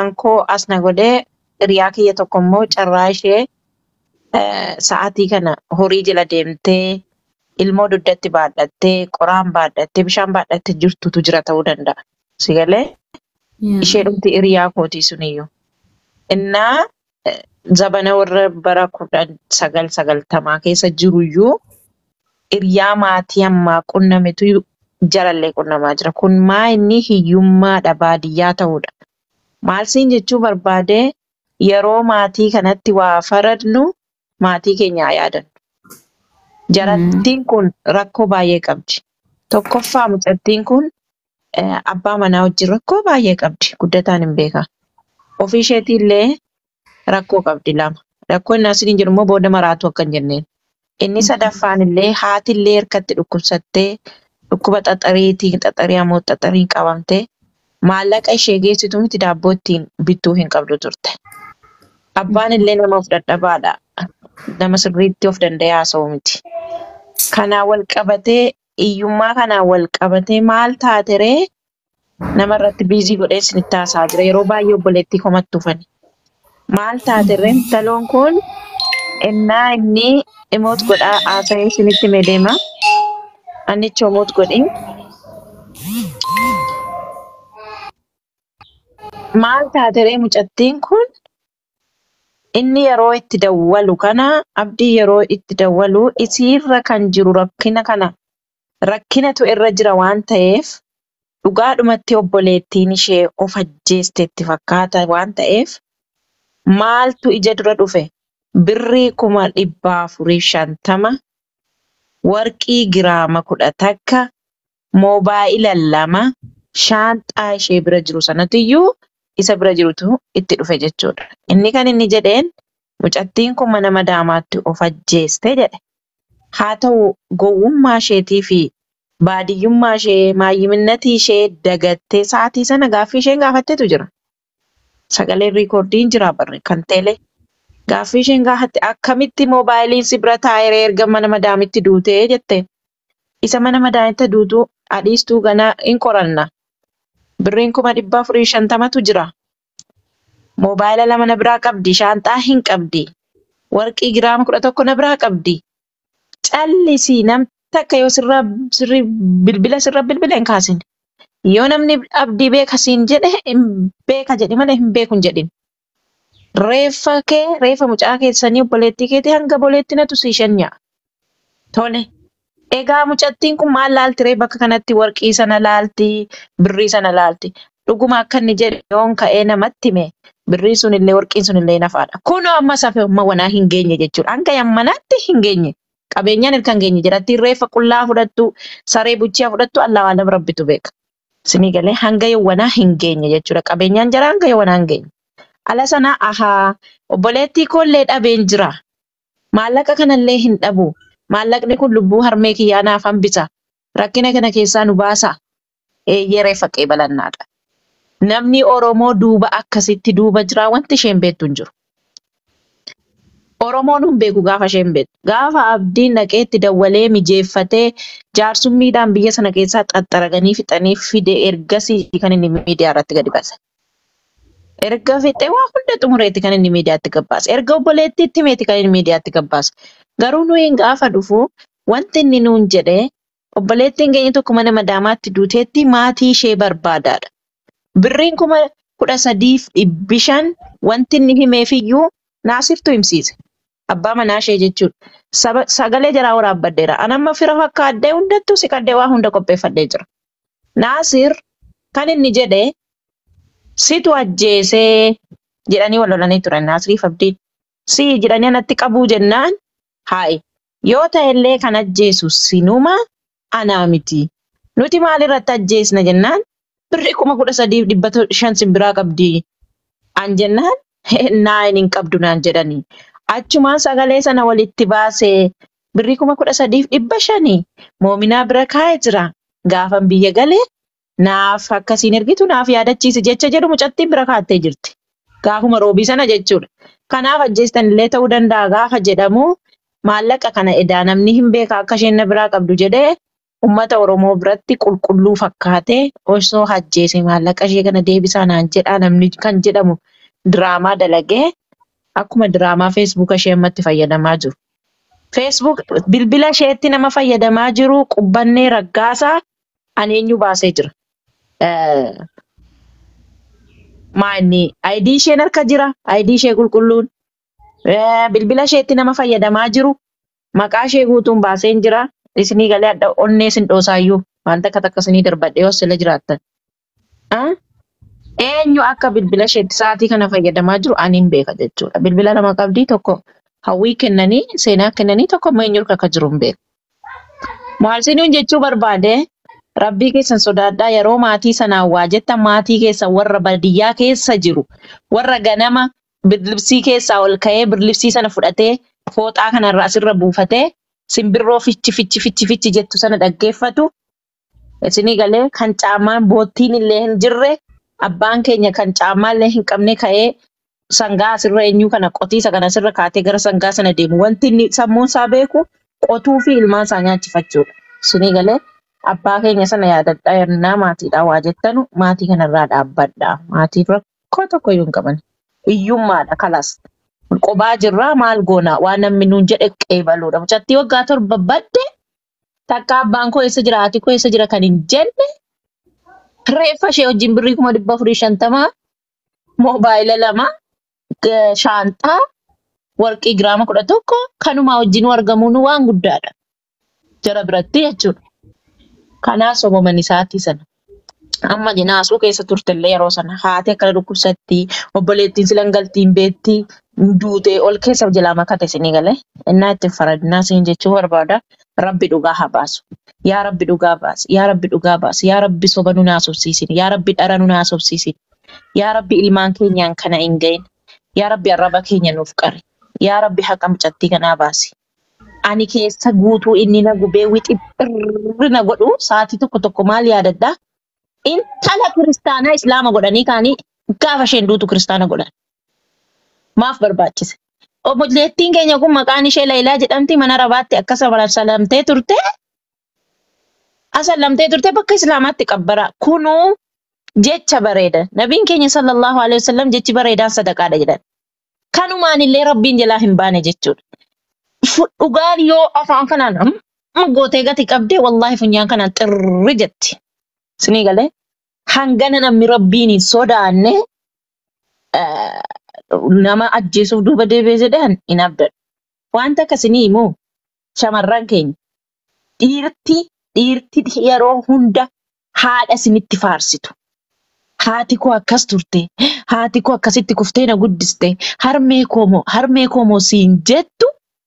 hiriyaan koo as na godhee hiriyaa kiyya tokko immoo carraa ishee eh, sa'aatii kana horii jala deemtee ilmoo dugdatti baadhattee qoraan baadhattee bishaan baadhattee jirtutu jira ta'uu danda'a. Si galee ishee dhumti hiriyaa kootii suniyyuu. Innaa eh, zabana warra bara kudhan sagal sagaltamaa keessa jiruyyuu hiriyaa maatii ammaa qunnametu jalallee qunnamaa jira. Kun maa inni hiyyummaadha baadiyyaa ta'uudha. Maal siin jechuu barbaadee yeroo maatii kanatti waa faradnu maatii keenya haa yaadannu. Jarattiin kun rakkoo baay'ee qabdi. Tokkoffaa mucattiin kun eh, abbaa manaa wajjin rakkoo baay'ee qabdi. Guddataan hin beekaa. Ofii isheetiillee rakkoo qabdi lama. Rakkoo inni asiin jiru immoo booda maraatu akka hin jenneen. Inni sadaffaan illee haatillee harkatti dhukkubsattee dhukkuba xaxariitiin xaxarii ammoo xaxariin qabamtee maallaqa ishee geessitu miti daabboo ittiin bittuu hin qabdu turte. Abbaan illee nama of dadhabaadha. Nama sirriitti of danda'ee haasa'u miti. Kanaan wal qabatee hiyyummaa kanaan wal qabatee maal taate ree nama irratti biizii godhee isinitti haasa'aa jira. Yeroo baay'ee obboleettii komatti dhufani. Maal taate ree intaloon kun innaa inni imoot godhaa haasa'ee isinitti himee deema. Annichi imoot godhin. Maal taate ree mucattiin kun inni yeroo itti dawwalu kana abdii yeroo itti dawwalu isiirra kan jiru rakkina kana rakkinatu irra jira waan ta'eef dhugaadhumatti obboleettiin ishee of ajjeesteetti fakkaata waan ta'eef maaltu ija dura dhufe birrii kuma dhibba afuriif shantama warqii giraama kudha takka moobaayila lama shaanxaa ishee bira jiru sanatiyyuu isa bira jirutu itti dhufe jechuudha. Inni kan inni jedheen mucattiin kun mana madaamaatti of ajjeeste jedhe. Haa ta'u gowwummaa isheetii fi baadiyyummaa ishee maayyiminnatii ishee dagattee sa'aatii sana gaaffii isheen gaafattetu jira. Sagaleen riikoordiin jira barre kan teelee. Gaaffii isheen gaafatte akkamitti moobaayiliin si bira taa'ee erga mana madaamitti duutee jette. Isa mana madaamitti duutu adhiistuu ganaa hin qoranna. Birriin kuma dhibba afurii shantamatu jira. Moobaayila lama na biraa qabdi. Shaanxaa hin qabdi. Warqii giraama kudha tokko na biraa qabdi. Callisii nam takka yoo sirra sirri bilbila sirra bilbila hin kaasin. Yoo namni abdii beeka siin jedhe hin beeka jedhi malee hin beeku hin jedhin. Reeffa kee reeffa mucaa keessanii obboleettii keetii hanga obboleettii natu sii shanya. Tole. Egaa mucattiin kun maal laalti ree bakka kanatti warqii sana laalti, birrii sana laalti. Dhuguma akka inni jedhe yoon ka'ee namatti hime birrii sunillee warqiin sunillee nafaadha. Kunoo amma safe amma wanaa hin geenye jechuudha. Hanga yammanaatti hin geenye. Qabeenyaan hirka hin geenye jedhatti reeffa qullaa fudhattu, saree buchiyaa fudhattu allaa waan nama rabbitu beeka. Sinii galee hanga yawwanaa hin geenye jechuudha. Qabeenyaan jara hanga yawwanaa hin geenye. Ala sana ahaa obboleettii koollee dhabeen jira. Maallaqa kanallee hin dhabu. Maallaqni kun lubbuu harmee kiyyaa naaf hambisa. Rakkina kana keessaa nu baasa. Eeyyee reeffa qeebalannaadha. Namni Oromoo duuba akkasitti duuba jira wanti isheen beektu hin jiru. Oromoon hin beeku gaafa isheen beektu. Gaafa abdiin dhaqee itti dawwalee mijeeffatee jaarsummiidhaan biyya sana keessaa xaxxaraganii fixanii fide ergasii kan inni miidiyaa irratti gadi baase. Erga fixee waa hunda xumureetti kan inni miidiyaatti gabbaase. Erga obboleettiitti himeetti kan inni miidiyaatti gabbaase. Garuu nuyi gaafa dhufu wanti inni nuun jedhe obboleettiin keenya tokko mana madaamaatti duuteetti maatii ishee barbaadaadha. Birriin kuma kudha sadiif dhibbi shan wanti inni himeefiyyuu naasiftu himsiise. Abbaa manaa ishee jechuudha. Saba- Sagalee jaraa waraabbadheera. Anamma fira fakkaadhee hundattuu siqadhee waa hunda qopheeffadhee jira. Naasir kan inni jedhe situ ajjeesee jedhanii wal lolanii turan Naasiriif abdiin. Si jedhanii anatti qabuu jennaan Hayi, yoo ta'ellee kan ajjeesu sinuma anaa miti. Nuti maalirratti ajjeesna jennaan birri kuma kudha sadiif dhibba to- shan simbiraa qabdi. An jennaan naayin hin qabdu naan jedhanii. Achumaan sagalee sana walitti baasee birri kuma kudha sadiif dhibba shanii moominaa bira kaa'ee jira. Gaafan biyya galee naaf akkasiin ergitu naaf yaadachiisi jecha jedhu mucattiin bira kaa'attee jirti. Gaafuma roobii sana jechuudha. Kanaaf ajjeestan illee ta'uu danda'a gaafa jedhamu maallaqa kana edaa namni hin beeka akka isheen na biraa qabdu jedhee ummata Oromoo biratti qulqulluu fakkaatee osoo hajjeese maallaqa ishee kana deebisaa naan jedhaa namni kan jedhamu diraamaa dalagee akkuma diraamaa feesbuuka ishee ammatti fayyadamaa jiru. Feesbuuk bilbila isheetti nama fayyadamaa jiru qubbannee raggaasaa ani eenyu baasee jira. Eh, Maanni ayidii isheen harka jira ayidii ishee qulqulluun Eh, bilbila isheetti nama fayyadamaa jiru maqaa ishee guutuun baaseen jira isinii galee adda onnee sin dhoosaayyuu waan takka takka isinii darbadhee hossila jiraattan. Ah? Eenyu akka bilbila isheetti sa'aatii kana fayyadamaa jiru ani hin beeka jechuudha. Bilbila lama qabdii tokko hawwii kennanii seenaa kennanii tokko immoo eenyu akka jiru hin beeku. Maalsiniin jechuu barbaade rabbii keessan sodaadhaa yeroo maatii sanaan waa jettan maatii keessan warra baadiyyaa keessa jiru warra ganama birlibsii keessaa ol ka'ee birlibsii sana fudhatee fooxaa kanarraa asirra buufatee simbirroo fichi fichi fichi fichi jettu sana dhaggeeffatu isinii galee kan caamaan boottiin illee hin jirre abbaan keenya kan caamaa illee hin qabne ka'ee sangaa asirra eenyu kana qotiisa kana asirra kaatee gara sangaa sana deemu wanti inni sammuun isaa beeku qotuu fi ilmaan isaa nyaachifachuudha. Isinii galee abbaa keenya sana yaadadhaa yennaa maatiidhaa waa jettanu maatii kanarraa dhaabbadhaa. Maatii rakkoo tokko iyyuu hin qaban. Hiyyummaadha kalas. Qobaa jirraa maal goona waan namni nuun jedhe qeebaluudha. Mucattii waggaa torba badde takka abbaan koo eessa jira haati koo eessa jira kan hin jenne reeffa ishee wajjin birrii kuma dhibba afurii shantamaa moobaayila lama g- shaanxaa warqii giraama kudha tokko kanumaa wajjin argamuun waan guddaadha. Jara biratti jechuudha. Kanaa soboman isaatii sana. Amma jinaasuu keessa turtellee yeroo sana haati akkana dhukkubsatti obboleettiin silan galtiin beetti duutee ol keessa jalaa makate isinii galee innaa itti faradinaa siin jechuu barbaada rabbi dhugaa haa baasu. Yaa rabbi dhugaa baasi. Yaa rabbi dhugaa baasi. Yaa rabbi soba nu naasofsiisin. Yaa rabbi dhara nu naasofsiisin. Yaa rabbi ilmaan keenyaan kana hin gahin. Yaa rabbi arraba keenya nuuf qari. Yaa rabbi haqa mucattii kanaa baasi. Ani keessa guutuu inni na gubee wixixxirri na godhu sa'aatii tokko tokko maal yaadaddaa? intala kiristaanaa islaama godhanii kaanii gaafa isheen duutu kiristaana godhan. Maaf barbaachise? Obboleettiin keenya kun maqaan ishee Laayilaa jedhamti mana rabaatti akkasa salamtee turte. Asallamtee turte bakka islaamaatti qabbara. Kunuu jecha bareeda. Nabiin keenya sallallahu alaihi wasallam jechi bareedaan sadaqaadha jedhan. Kanumaan illee rabbiin jalaa hin baane jechuudha. Fu- Dhugaan yoo afaan kanaan amma gootee gati qabdee wallaahi funyaan kanaan xirri jetti. Sinii galee hangana namni rabbiin hin sodaanne eh, nama ajjeesuuf duuba deebi'ee jedhan hin abdadhu. Wanta akkasinii immoo shamarran keenya dhiirti dhiirti yeroo hunda haadha isinitti faarsitu. Haati koo akkas turte, haati koo akkasitti kuftee na guddiste, harmee koo moo harmee koo moo siin jettu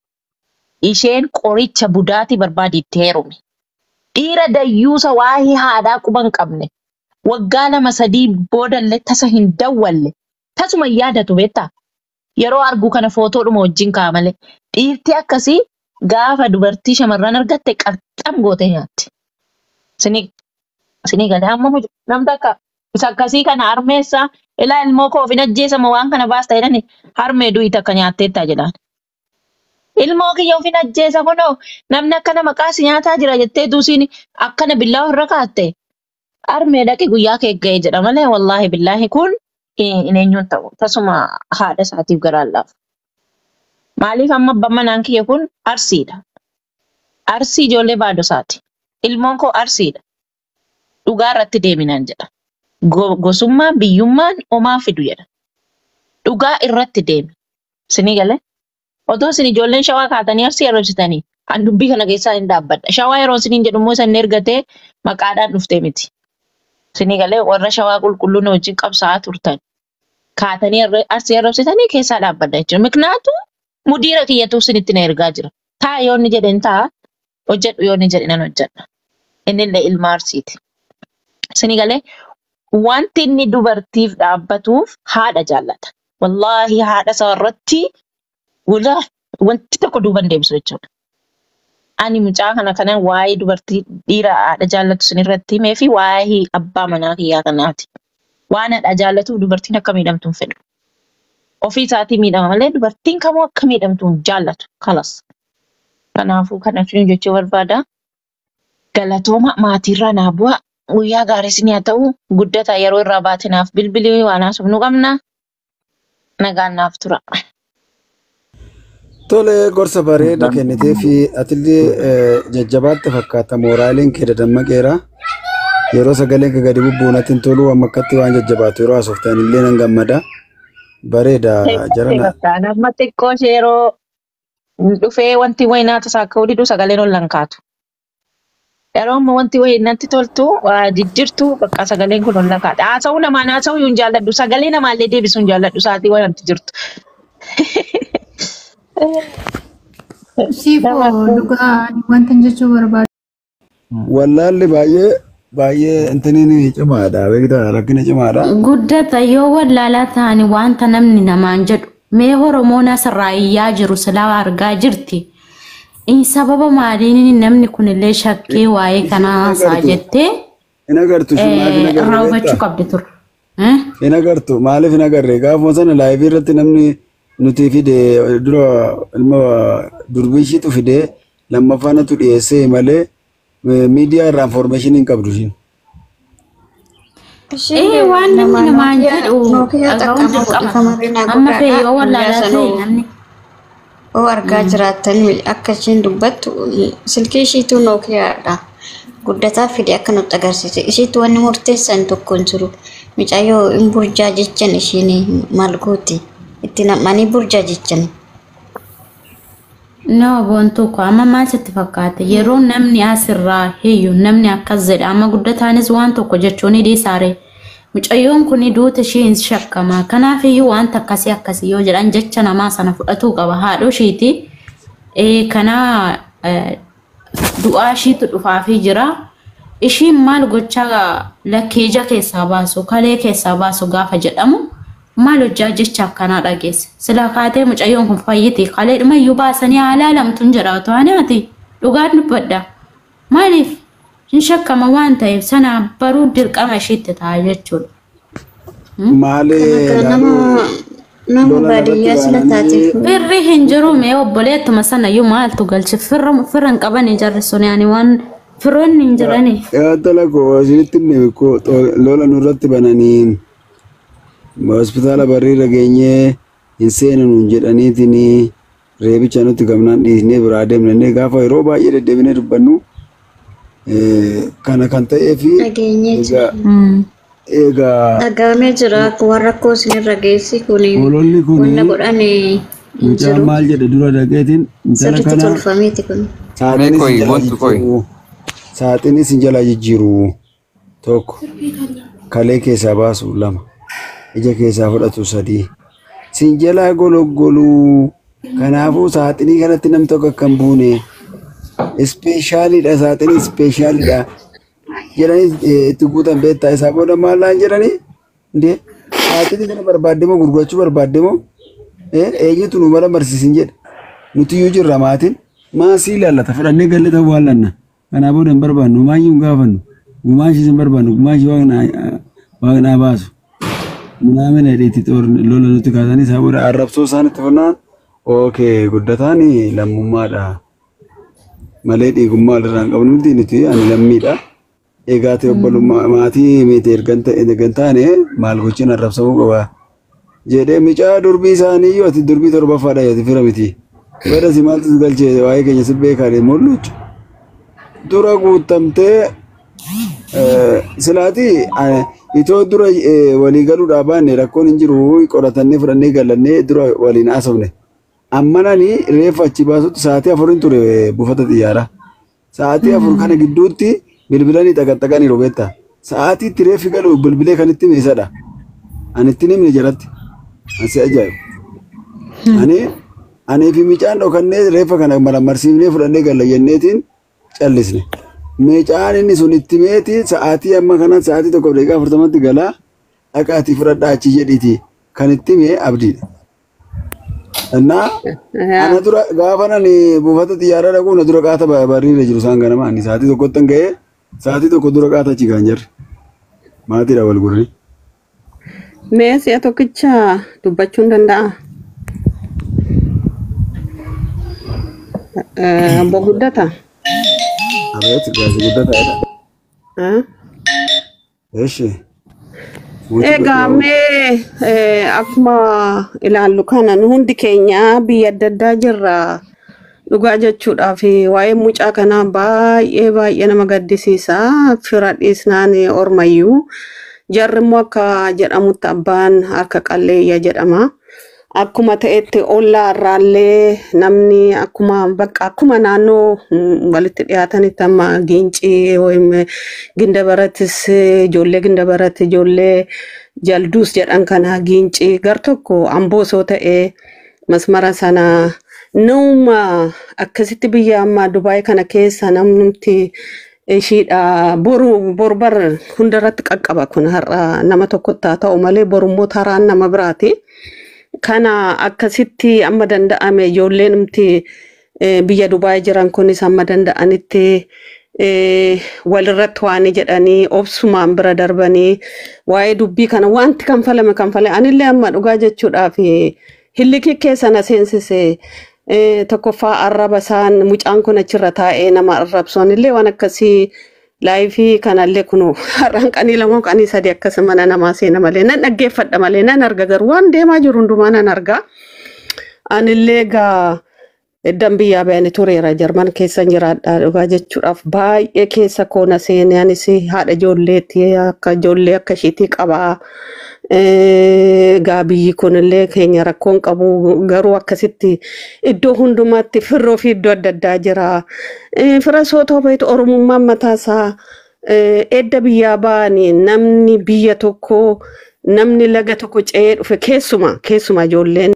isheen qoricha budaatii barbaaditti heerume. Dhiira dayyuusa waa'ee haadhaa quba hin qabne waggaa lama sadii boodallee tasa hin dawwalle tasuma hin yaadatu beektaa yeroo argu kana footoodhuma wajjin ka'a malee dhiirti akkasii gaafa dubartii shamarran argatte qaxxam gootee nyaatti. Sinii sinii galee amma muju namni akka isa akkasii kana harmeessaa ilaa ilmoo koo ofin ajjeesama waan kana baasta jedhani harmee du'i takka nyaatteettaa jedhaan. Ilmoo kiyya ofin ajjeesa kunoo namni akkana maqaasi nyaataa jira jettee duusiin akkana billaa irra kaatte harmee dhaqi guyyaa kee ga'e jedha malee wallaahi billaahi kun hin eenyuun ta'u tasuma haadha isaatiif garaan laafu. Maaliif amma abbaan manaan kiyya kun arsiidha. Arsii ijoollee baadosaati. Ilmoon koo arsiidha. Dhugaa irratti deeminaan jedha. Go- Gosummaa biyyummaan homaa fidu jedha. Dhugaa irratti deemi. Sinii galee? Otoo isin ijoolleen shawaa kaatanii arsii arrabsitanii an dubbii kana keessaa hin dhaabbadha. Shawaa yeroo isiniin jedhu immoo isin ergatee maqaadhaan dhuftee miti. Isinii galee warra shawaa qulqulluun wajjin qabsaa'aa turtan. Kaatanii arra- arsii arrabsitanii keessaa dhaabbadha jechuudha. Miknaatu mudiira kiyyatu isinitti na ergaa jira. Taa yoo inni jedhe hin ta'a. Hojjedhu yoo inni jedhe nan hojjedha. Innillee ilma arsiiti. Isinii galee wanti inni dubartiif dhaabbatuuf haadha jaallata. Wallaahi haadha isaa irratti Walaa wanti tokko duuba hin deebisu jechuudha. Ani mucaa kana kanan waa'ee dubartii dhiira haadha jaallatu sin irratti himee fi waa'ee abbaa manaa kiyyaa kanaati. Waan haadha jaallatuuf dubartiin akka miidhamtu hin fedhu. Ofii isaatii miidhama malee dubartiin kamuu akka miidhamtu hin jaallatu. Kalas. Kanaafuu kana jechuun jechuu barbaada. galatooma maatiirraa naa bu'a. Guyyaa gaariis ni haa ta'u guddata yeroo irraa baatinaaf bilbilii waan haasofnu nu qabna. Nagaan naaf tura. Tole gorsa bareeda kennitee fi atillee eh, jajjabaatte fakkaata mooraaliin kee dadammaqeera. Yeroo sagaleen kee gadi bubbu'u natti hin tolu amma akkatti waan jajjabaatu yeroo haasoftan illee nan gammada. Bareeda jarana. Nama xiqqoo ishee yeroo dhufee wanti wayii naata saakka'uu diduu sagaleen ol nan kaatu. Yeroo ammoo wanti wayii natti toltu waa jijjirtu bakka sagaleen kun ol nan kaata. Haasa'uu namaan haasa'uu hin jaalladhu. Sagalee namaallee deebisuu hin jaalladhu. Sa'aatii wayii wanti jirtu. Siifoo dhugaa wanta jechuu barbaadu. Wallaalli baay'ee baay'ee intiniin cimaadha. Beektaa rakkina cimaadha. Guddata yoo wallaalaa ta'ani wanta namni namaan jedhu mee Oromoon asirraa iyyaa jiru silaa argaa jirti. In sababa maaliin namni kunillee shakkee waa'ee kanaa haasaa jettee Hin agartu sun maaliif hin irraa agarre hubachuu beektaa? qabdi ture. Eh? Hin agartu maaliif hin agarre gaafuma sana laayivii irratti namni nuti fide dura ilma durbii ishiitu fide lammaffaanatu dhiyeessee malee eh, miidiyaa irraa information hin qabdu ishiin. Eh waan namni namaan jedhu dhaga'uun dirqama. Amma fee yoo wallaalaa ta'e namni Oo argaa jiraatanii akka isheen dubbattu silkii ishiitu nookiyaadha. Guddataa fide akka nutti agarsiise. Ishiitu wanni murteessan tokko hin jiru. Mucayyoo hin burjaa jechan ishiin maal gooti? Itti nam'anii burjaa jechan. No, boontuu ko amma maal sitti fakkaate yeroo namni asirraa hiyyu namni akkas jedha amma guddataanis waan tokko jechuun dhiisaare mucayyoon kun duuta ishee hin shakkama kanaaf iyyuu wanta akkasii akkasii yoo jedhan jecha namaa sana fudhatuu qaba haadhoo ishiiti Eh, kana eh, du'aa ishiitu dhufaafii jira ishiin maal gochaa lakkeeja keessaa baasu kalee keessaa baasu gaafa jedhamu maal hojjaa jecha akkanaa dhageesse sila kaatee mucayyoon kun fayyite kalee dhumayyuu baasanii haalaa lamtuun jedha otoo ani ati dhugaan dubbadha maaliif hin shakkama waan ta'eef sana baruu dirqama ishiitti ta'a jechuudha. Maali Nama nama baadiyyaa sila taateef. Firri hin jiru mee obboleettuma sana iyyuu maaltu galchi firra firra hin qabani jarri sun yaani waan firoonni hin jirani. Yaatala koo isinitti himne koo lola nurratti bananii hospitaala barriirra geenyee hin seenanu jedhaniitiin reebicha nutti gamnaan dhiisnee biraa deemnee gaafa yeroo baay'ee deddeebinee dubbannu eh, kana kan ta'ee fi Dhageenyee egaa Mm. egaa Dhagaamee jira warra koo isinirra geessi kuni ololli kun wanna godhan hin mucaan jiru. maal jedhe dura dhaqeetiin intala Sirriitti kana tolfameeti kun. saaxinis Koi, hin jala wantu koi. jijjiiru saaxinis hin jala jijjiiru tokko kalee keessaa baasu lama ija keessaa fudhatu sadii sin jalaa gologgoluu kanaafuu saaxinii kanatti nam tokko akka hin buune ispeeshaaliidha saaxinii ispeeshaaliidha jedhanii eh, itti guutan beektaa isaa booda maallaan jedhanii ndee saaxinii kana barbaadde moo gurgurachuu barbaadde moo Eh, eenyutu nu mara barsiisin jedhe nuti iyyuu jirra maatiin maasii ilaallata fudhannee galle ta'uu waallanna kanaa booda hin barbaannu gumaayyuu hin gaafannu gumaashis hin barbaannu gumaashii waaqnaa baasu minaamin hedheetti lola nuti kaasanii isaa booda arrabsoo isaan itti furnaan ookee guddataan lammummaadha malee dhiigummaa walirraa hin qabnu nuti nuti ani lammiidha egaa ta'e obbolummaa maatii miti ergan taane maal gochiin arrabsamuu qabaa jedhee mucaa durbii isaanii yoo ati durbii torbaffaadha yoo fira miti. Bada si maaltu si galchee waa'ee keenya si beekaadhe mul'uchu. Dura guutamtee silaati itoo dura eh, walii galuudhaa baanne rakkoon hin jiru qoratannee fudhannee galannee dura waliin haasofne. Ammananii reeffa achi baasutti sa'aatii afurin ture eh, buufata xiyyaaraa. Sa'aatii afur kana gidduutti bilbilanii xaqaxaqanii robeetta. Sa'aatii itti reeffi galu bilbilee kan itti meesadha. Ani itti himne jalatti. Asi ajaa'ibu. Anianii fi mucaan dhokannee reeffa kana marmarsiifnee fudhannee galla jenneetiin callisne. Mucaan inni sun itti meeti sa'aatii amma kana sa'aatii tokko daqiiqaa afurtamatti galaa dhaqaatii fudhadhaa achi jedhiiti kan itti mee abdiidha. Innaa ana dura gaafa nani buufata xiyyaaraa dhaquu na dura qaata barriirra jiru isaan ganama ani sa'aatii tokkotti hin ga'ee sa'aatii tokko dura qaata achi kan jirre. Maatiidha wal gurri. Mee si'a tokkicha dubbachuu hin danda'a? Obbo Guddata, Abeet gaazii guddaa ta'edha. Eh? Eeshi. Egaa mee eh, akkuma ilaallu kana nu hundi keenya biyya adda addaa jirra dhugaa jechuudhaaf waa'ee mucaa kanaa baay'ee baay'ee nama gaddisiisa fira dhiisnaan ormayyuu jarri immoo akka jedhamutti abbaan harka qalleeyya jedhama. Akkuma ta'etti ollaa irraallee namni akkuma bakka akkuma naannoo mm, walitti dhiyaatanitti amma giincii yookiin ginda baratis ijoollee ginda baratti ijoollee jalduus jedhan kana giincii gar tokko amboosoo ta'ee masmara sana nama akkasitti biyya amma Dubaay kana keessa namnumti ishiidha boru borbar hundarratti qaqqaba kun har'a nama tokkotti haa ta'u malee borummoo taraan nama biraati. Kana akkasitti amma danda'ame ijoolleen numti eh, biyya Dubaay jiran kunis amma danda'anitti eh, walirratti waan jedhanii obsumaan bira darbanii waa'ee dubbii kana wanti kanfalame kanfale anillee amma dhugaa jechuudhaaf hillikii keessa na seensise eh, tokkoffaa arraba isaan mucaan kun achirra taa'ee nama arrabsoon illee waan akkasii laayifii kanallee kunu har'aan qanii lama qanii sadi akkas mana namaa seena malee nan dhaggeeffadha malee nan arga garuu waan deemaa jiru hundumaa nan arga. Anillee gaa eddan biyyaa bayani tureera jarman keessa jiraadha dhugaa jechuudhaaf baay'ee keessa koona seenee anis haadha ijoolleetti akka ijoollee akka ishiitii qabaa. Eh, Gaa biyyi kunillee keenya rakkoon qabu garuu akkasitti iddoo hundumaatti firroo fi iddoo adda addaa jira. Eh, Fira sootoo beektu oromummaan mataasaa eh, edda biyyaa ba'anii namni biyya tokko namni laga tokko ce'ee dhufe keessuma keessuma ijoolleen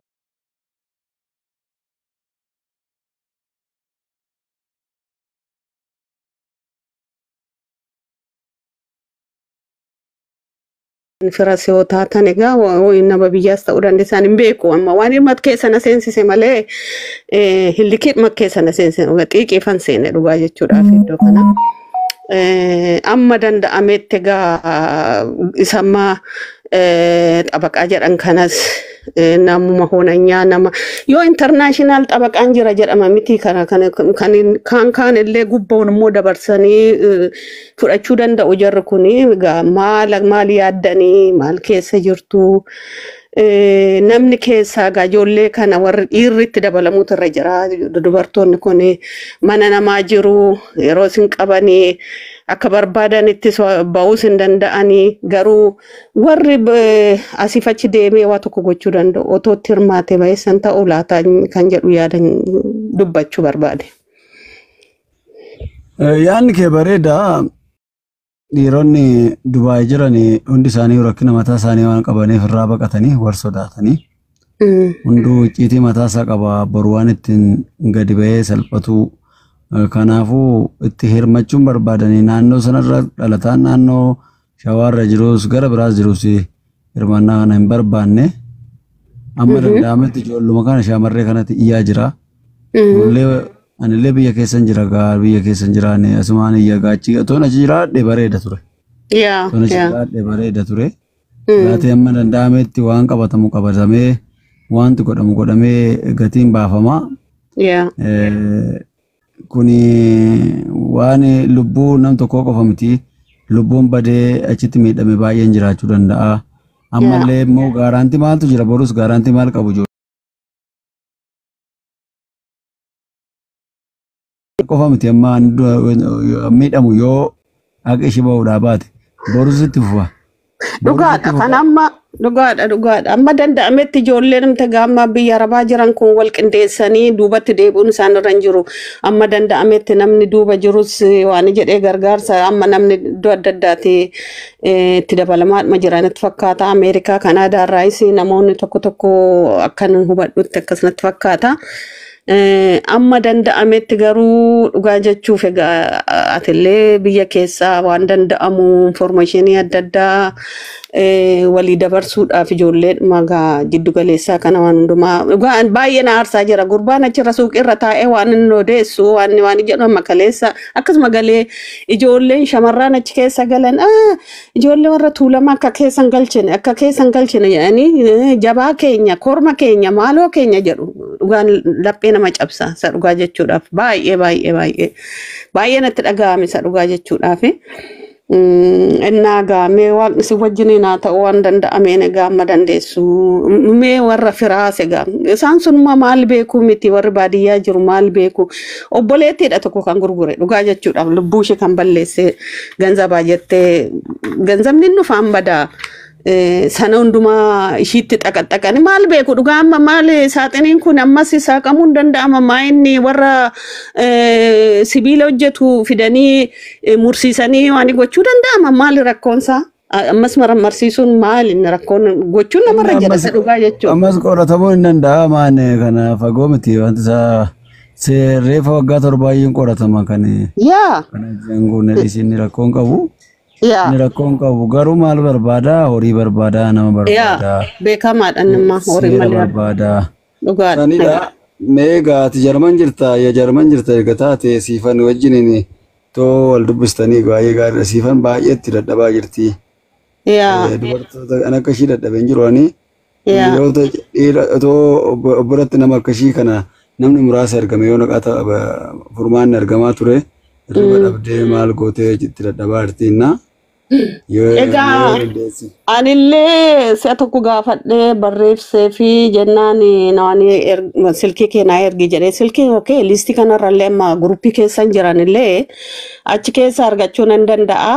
fira si'oo taatan egaa wa- nama biyyaas ta'uu dandeessan hin beeku amma waan hirmat keessa na seensise malee eh, hillikii dhimma keessa na seensise xiiqiifan seene dhugaa jechuudhaaf iddoo kana. Eh, Amma danda'ametti egaa isa amma eh, xabaqaa jedhan kanas eh, namuma hoonanyaa nama yoo intarnaashinaal xabaqaan jira jedhama miti kana kana kan kaan kaan illee gubboon immoo dabarsanii eh, fudhachuu danda'u jarri kuni egaa maal maal yaaddanii maal keessa jirtu Eh, namni keessaa egaa ijoollee kana warri dhiirri itti dabalamuutu irra jira dubartoonni kun mana namaa jiru yeroo isin qabanii akka barbaadanitti ba'uus hin danda'anii garuu warri eh, asiif achi deemee waa tokko gochuu danda'u otoo itti hirmaate baay'isan ta'uu laata kan jedhu yaadan dubbachuu barbaade. Yaanni kee bareeda. Dhiironni Dubaay jiran hundi isaanii rakkina mataa isaanii waan qabaniif irraa baqatanii war sodaatanii Mm. hunduu icciitii mataa isaa qaba boru waan ittiin gadi ba'ee salphatu kanaafuu itti hirmachuun barbaadanii naannoo sanarra dhalataan naannoo shawaarra jirus gara biraas jirus hirmaannaa kana hin barbaanne amma danda'ametti ijoolluma kana shaamarree kanatti iyyaa jira. Mm. Anillee anillee biyya keessan jira gaa biyya keessan jiraanne asumaan iyya gaachi otoon achi jiraadhe bareeda ture. Yaa Otoon achi yaa. jiraadhe bareeda ture. Mm. Laatee amma danda'ametti waan qabatamu qabatamee wanti godhamu godhamee gatiin baafama. Yaa. Eh, Kuni waan lubbuu nam tokkoo qofa miti. Lubbuun badee achitti miidhame baay'een jiraachuu danda'a. Ammallee immoo gaaraantii maaltu jira borus gaaraantii maal qabu jiru. qofa miti amma ani du- miidhamu yoo haqa ishee bahuudhaa baate borus itti fufa. Dhugaadha kan amma dhugaadha dhugaadha amma danda'ametti ijoollee namta gaamma biyya arabaa jiran kun wal qindeessanii duubatti deebi'uun isaan irra hin jiru amma danda'ametti namni duuba jirus eh, waan jedhee gargaarsa amma namni iddoo adda addaati eh, itti dabalamaa jiranitti fakkaata ameerikaa kanaadaa irraayis namoonni tokko tokko akkan hubadhutti akkasumatti fakkaata. Eh, amma danda'ametti garuu dhugaa jechuuf egaa atillee biyya keessaa waan danda'amu informeeshinii adda addaa eh, walii dabarsuudhaaf ijoollee magaa jiddu galeessaa kana waan hundumaa dhugaa baay'ee na aarsaa jira gurbaan achirra suuqirra taa'ee waan inni odeessu waan waan jedhu amma kaleessa akkasuma galee ijoolleen shamarran achi keessa galan "Ah, ijoollee warra tuulama akka keessan galchine akka keessan galchine jedhanii eh, jabaa keenya korma keenya maaloo keenya jedhu dhugaan laphee nama cabsa isa dhugaa jechuudhaaf baay'ee baay'ee baay'ee baay'ee natti dhaga'ame isa dhugaa jechuudhaaf. Innaa gaa mee waaqni si wajjiniin haa ta'uu waan danda'ameen egaa amma dandeessu mee warra firaase gaa isaan sunuma maal beeku miti warri baadiyyaa jiru maal beeku obboleettiidha tokko kan gurgure dhugaa jechuudhaaf lubbuu ishee kan balleesse ganzabaa jettee ganzabni inni dhufaan badaa. Eh, sana hundumaa ishiitti xaqaxaqani maal beeku dhugaa amma maal saaxiniin kun ammas saaqamuu hin danda'ama maa inni warra eh, sibiila hojjetu fidanii eh, mursiisanii waan gochuu danda'ama maal rakkoonsaa ammas marmarsiisuun maal inni rakkoon gochuun namarra jira isa dhugaa jechuudha. Ammas qoratamuu hin danda'amaan kana fagoo miti wanti isaa se- reefa waggaa torbaayyeen qoratama kan Yaa kana jenguun isin rakkoon qabu. yaa Inni rakkoon qabu garuu maal barbaada horii barbaada nama barbaada yaa beekamaadha nama horii seera malee barbaada. dhugaadha. Sanidha mee gaati jarman jirta ya jarman jirta erga taate siifan wajjiniin too wal dubbistanii baay'ee gaariidha siifan baay'eetti dadhabaa jirti. Yaa Eh, Dubartoota kan akka ishii dadhabeen jiru ani yaa dhiirota dhiira otoo obbo- obboratti nama akkashii kana namni muraasa ergame yoo naqata furmaanni argamaa ture hirriba dhabdee maal gootee itti dadhabaa jirtiinna. Yoo Egaa- yoo dandeessi. Anillee si'a tokko gaafadhee barreessee fi jennaan nawani silkii keenyaa ergi jedhee silkii okee listii kanarrallee amma guruppii keessan jiranillee achi keessa argachuu nan danda'a.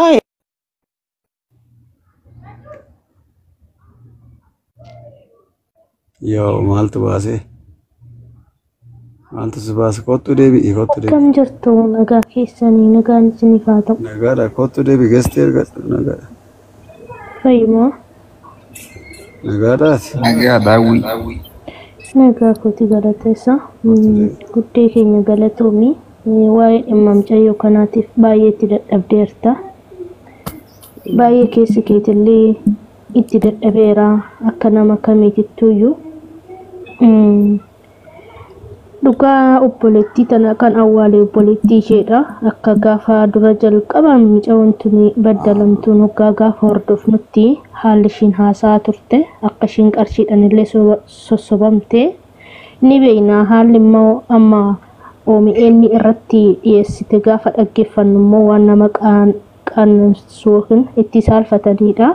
Yoo maaltu baase? Maaltu si baase? Kottu deebi'i kottu deebi'i. Akkam jirtu nagaa keessanii nagaan isiniif haa ta'u Nagaadha kottu deebi'i geessitee ergadhu nagaadha. fayyimaa Nagaadhaati. Nagaa daawwii. nagaa kooti galateessa guddee keenya galatoomii waa'ee dhimma mucayyoo kanaatiif baay'ee itti dadhabdeerta baay'ee keessi keetillee itti dadhabeera akka nama kamiitittuyyuu Mm, dhugaa obboleettii tana kan awwaalee obboleettii isheedha akka gaafa dura jalqaban mucayyoon tuni baddalamtuun waggaa gaafa hordofnutti haalli ishiin haasa'aa turte akka ishiin qarshiidhaan illee so- sossobamte ni beekna haalli immoo amma OMN irratti dhiyeessite gaafa dhaggeeffannu immoo waan nama qaan- qaanamsiisu yookiin itti saalfatanidha.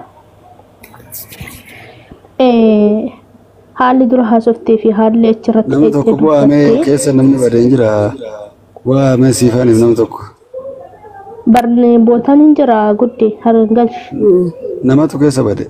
Eh, haalli dura haasoftee fi haalli achirratti Nama tokko bu'aamee dubbatte keessa namni badee hin jira. Bu'aamee siifaniif nama tokko. barnee bootaan hin jira gudde harangalchi. Namatu keessa bade.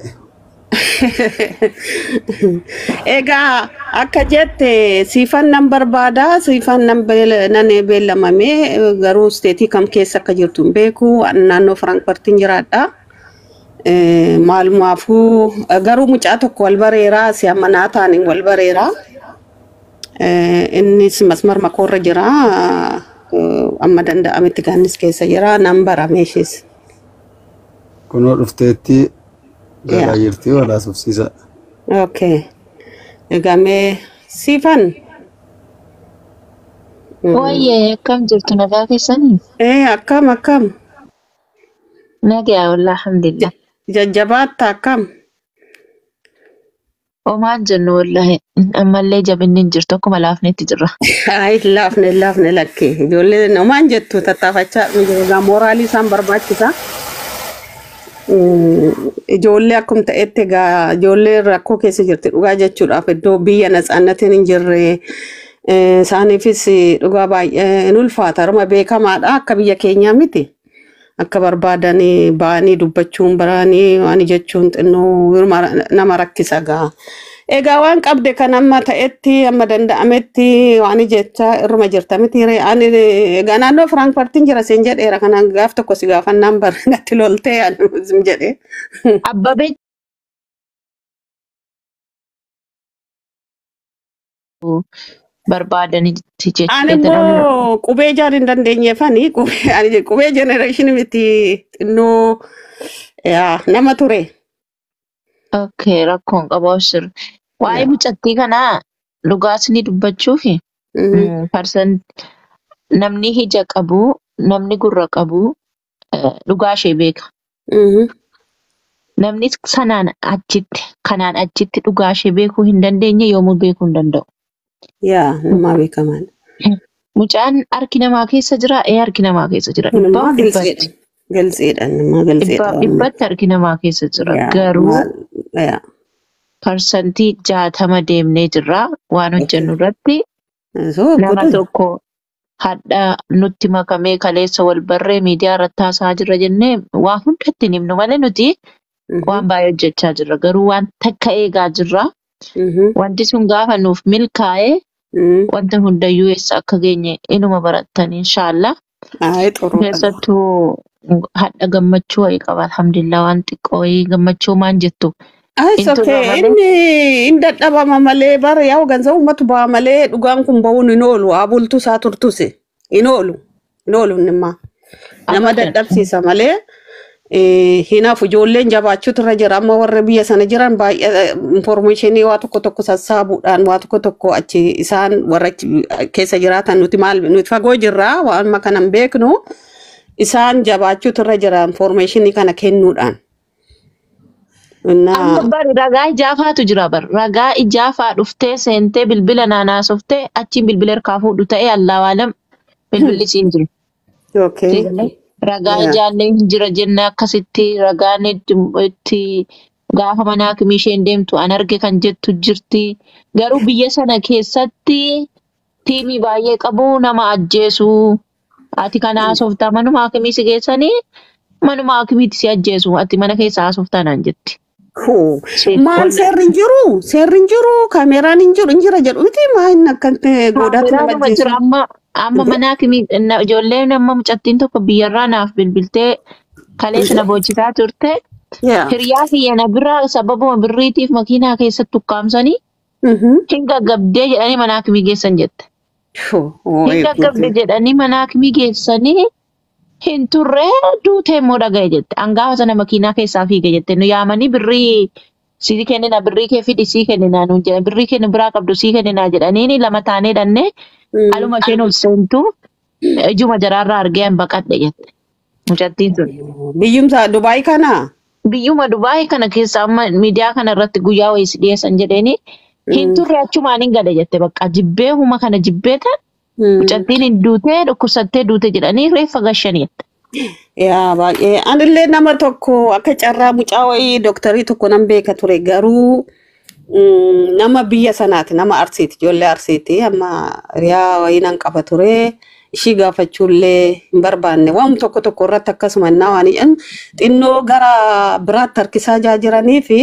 Egaa akka jette siifan nan barbaada siifan nan beel- nan beellamame garuu isteetii kam keessa akka jirtu hin beeku Ani naannoo Firaankifartiin jiraadha. Eh, Maalumaafuu garuu mucaa tokko wal bareeraa si ammanaa taaniin wal bareeraa. Eh, Innis masmar makoorra jira. Eh, Amma danda'ametti gaannis keessa jira. Nan barame ishees. Kunoo dhufteetti galaa Yaa. jirti walaasufsiisa. Okay. Egaa mee siifan? Wayyee akkam jirtu nagaa keessanii? Eh, akkam akkam? Nagaa walaa alhamdulillah. Jajjabaatta akkam? Homaan jennu wallahi ammallee jabinni hin jirtu akkuma laafnetti jirra. Ay, laafne laafne lakkee. Ijoollee namaan jettu tattaafachaa egaa mooraalii isaan barbaachisa. Mm, Ijoollee akkuma ta'etti egaa ijoollee rakkoo keessa jirti dhugaa jechuudhaaf iddoo biyya natsaannatiin hin jirre eh, isaaniifis dhugaa baay'ee hin ulfaata. Harma beekamaadha akka biyya keenyaa miti. Akka barbaadanii ba'anii dubbachuun baranii waan jechuun xinnoo hirma- nama rakkisa gaa. Egaa waan qabde kan amma ta'etti amma danda'ametti waan jechaa irruma jirta miti ree ani egaa naannoo Firaankifartiin jira seen jedheera kanaan gaaf tokko si gaafannaan bar natti loltee ani sim jedhee. Abbabee barbaadanitti Ani jechuudha. immoo qubee jaan hin dandeenyeefani qubee ani qubee jenereeshinii miti xinnoo yaa, nama ture. Okay, rakkoon qabu abshir. Waa'ee Yaa. mucattii kanaa dhugaas ni dubbachuufi Mhm. parsan namni ija qabu, namni gurra qabu eh, dhugaa ishee beeka. Mhm. Namni sanaan achitti kanaan achitti dhugaa ishee beekuu hin dandeenye yoomuu beekuu hin danda'u. Yaa namaa beekamaadha. Mucaan harki namaa keessa jira ee harki namaa keessa jira Kun immoo dhibbaaf dhibbatti galzeedha. Galzeedha namaa galzeedha. dhibbaaf dhibbatti harki namaa keessa jira Yaa garuu maal yaa parsantii jaatama deemnee jirra waan hojjennu irratti soo nama godhan. tokko hadha nutti makamee kaleessa wal barree miidiyaa irratti haasa'aa jirra jennee waa hundatti hin himnu malee nuti waan baay'ee hojjechaa jirra garuu waan takka eegaa jirra wanti sun gaafa nuuf milkaa'ee wanta hundayyuu eessa akka geenye inuma barattan inshaallah Ayi xuruu qaba. keessattuu hadha gammachuu wayii qaba alhamdulillah waan xiqqoo wayii gammachuu maan jettu Ayi Intu sokkee malee inni hin dadhabama malee bara yaa gansa uummatu ba'a malee dhugaan kun ba'uun hin oolu haa bultu isaa turtus hin oolu hin oolu innimmaa nama abadan dadhabsiisa malee eh, hinaaf ijoolleen jabaachuutu irra jira amma warra biyya sana jiran baay'ee informeeshinii waa tokko tokko sassaabuudhaan waa tokko tokko achi isaan warra achi keessa jiraatan nuti maal nuti fagoo jirraa waan amma kana hin beeknu isaan jabaachuutu irra jira informeeshinii kana kennuudhaan. amma Innaa bari ragaa ijaafaatu jira bar ragaa ijaafaa dhuftee seentee bilbila naanaasoftee achiin bilbila harkaa fuudhu ta'ee allaawaalam bilbilli siin jiru. okay. Seenne ragaa Yeah. ijaallee hin jira jenne akkasitti ragaan itti itti gaafa manaa kimi isheen deemtu an arge kan jettu jirti. Garuu biyya sana keessatti tiimii baay'ee qabu nama ajjeesu. Ati kana haasoftaa manuma hakimii si geessanii manuma hakimiitti si ajjeesu. Ati mana keessa haasoftaa naan jetti. Hoo, Seet maal ol seerri hin jiru? Seerri hin jiru? Kaameraan hin jiru? Hin jira jedhu miti maa inni akkatti goodaatti nama Kaameraanuma jira ajjeesu? amma amma mana hakimii na- ijoolleen amma mucattiin tokko biyyarraa naaf bilbiltee kaleessa na boochisaa turte. Yaa. Hiriyaa kiyya na bira sababuma birriitiif makiinaa keessatti ukkaamsanii Mhm. hin gaggabdee jedhanii mana hakimii geessan jette. Hoo, Hin ooyi, gaggabde guutuu. jedhanii mana hakimii geessanii hin turre duutee immoo dhaga'e jette. Angaafa sana makiinaa keessaa fiige jette. Nu yaamanii birrii sii kennina birrii kee fidi sii kennina nuun jedhan birrii kennu biraa qabdu sii kennina jedhanii lama taanee dhannee Mm. aluma isheen ol seentu ijuma jaraarraa argee hin baqadhe jette. Mucattiin sun. Biyyumsa Dubaay kana? biyyuma Dubaayii kana keessa amma miidiyaa kana irratti guyyaa wayii si dhiyeessan jedheeni hin turre achumaan hin gale jette bakka jibbee huma kana jibbeeta Mm. mucattiin hin duutee dhukkubsattee duute jedhanii reeffa gashanii jette. Yaa baay'ee. Anillee nama tokko akka carraa mucaa wayii dooktarii tokko nan beeka ture garuu mm, nama biyya sanaati nama arsiiti ijoollee arsiiti amma hiriyaa wayii nan qaba ture ishii gaafachuullee hin barbaanne waan tokko tokko irratti akkasuma innaa waan jedhan xinnoo gara biraatti harkisaa jaa jiranii fi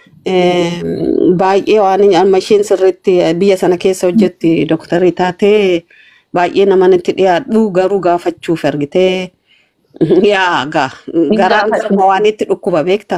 em, baay'ee waan amma isheen sirriitti biyya sana keessa hojjetti dooktarii taatee baay'ee namanitti dhiyaadhu garuu gaafachuuf argitee yaa gaa Hin garaan gaafadhu. garma waan itti dhukkuba beekta.